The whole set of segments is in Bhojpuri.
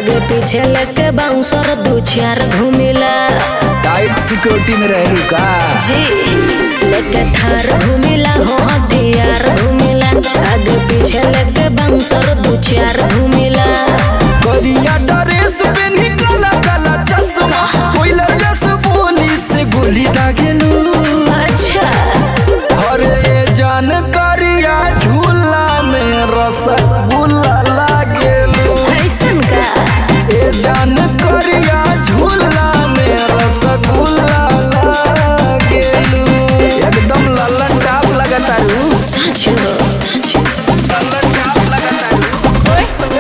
आगे पीछे लेके बाउंसर दू चार घूमिला टाइट सिक्योरिटी में रहलू का जी लेके थार घूमिला हो हथियार घूमिला आगे पीछे लेके बाउंसर दू चार घूमिला करिया ड्रेस पेन्ही काला काला चश्मा कोइलर जस बोली से गोली दागेलू अच्छा अरे जान करिया झूला में रसगुल्ला लागेलू ऐसन का ए जान करिया झूला में रसगुल्ला लागेलू एकदम लल्लन टाप लगतारू सच हो सच लल्लन टाप लगतारू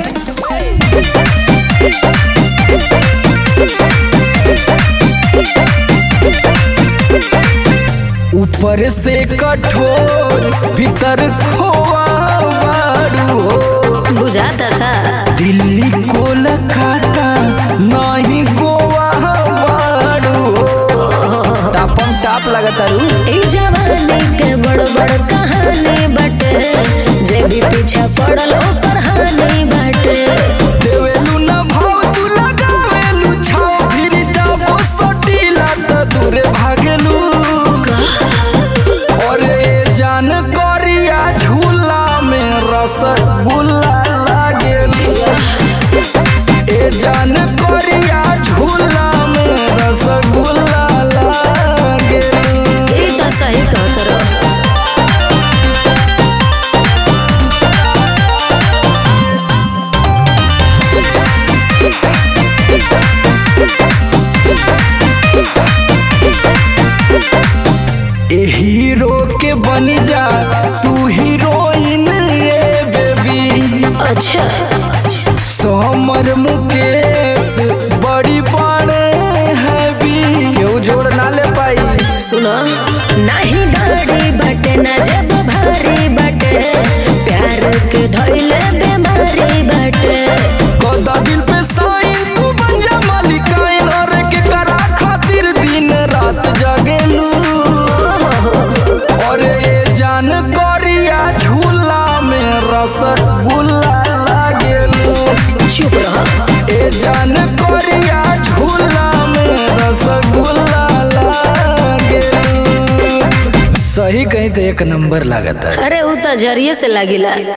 ऊपर से कठोर भीतर खोआ बारू हो बुझाता का दिल्ली कोलकाता नहीं गोवा बारू हो टापम टाप लगतारू ई जवानी के बड़ बड़ कहानी बाटे जे भी पीछे पड़ल ओकर हानि बाटे देवेलू न भाव तू लगावेलू छाव फिर जाबो सटीला त दूरे भागेलू अरे जान करिया झूला में रसगुल्ला लागेलू ए जान करिया झूला में रसगुल्ला लागेलू ई तो सही कहत रहो ए हीरो के बन जा तू हीरोइन ये बेबी अच्छा समर मुकेश बड़ी बड़े हैवी केहू जोड़ ना ले पाई सुनो नाही गाड़ी बाटे ना जब भारी बाटे प्यार के धइले बीमारी बाटे कदा दिल पे साइन तू बन जा मालिकाइन और के करा खातिर दिन रात जागेलू और ये जान करिया झूला में रसगुल्ला लागेलू चुप रहो ए जान करिया झूला में रसगुल्ला लागेलू सही कहीं तो एक नंबर लागता है अरे उ तो जरिए से लागिला